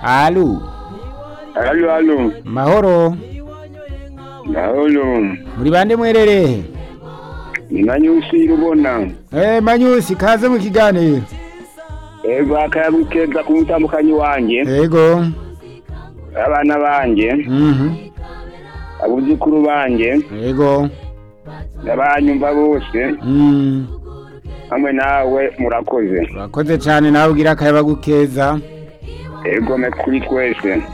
Alu, Halo, halo. mahoro. Halo. Muri bande mwerere? Ni Manyusi Rubona. Eh, Manyusi kaze mu kiganiro. Ego akayabukeza ku mutambukanyi wanje. Ego. Abana banje. Mhm. Abuzukuru banje. Ego. Abanyumva bose. Mm. Hamwe nawe murakoze. Urakoze cyane nawe ugira akayaba gukeza. Ego me kuri twese.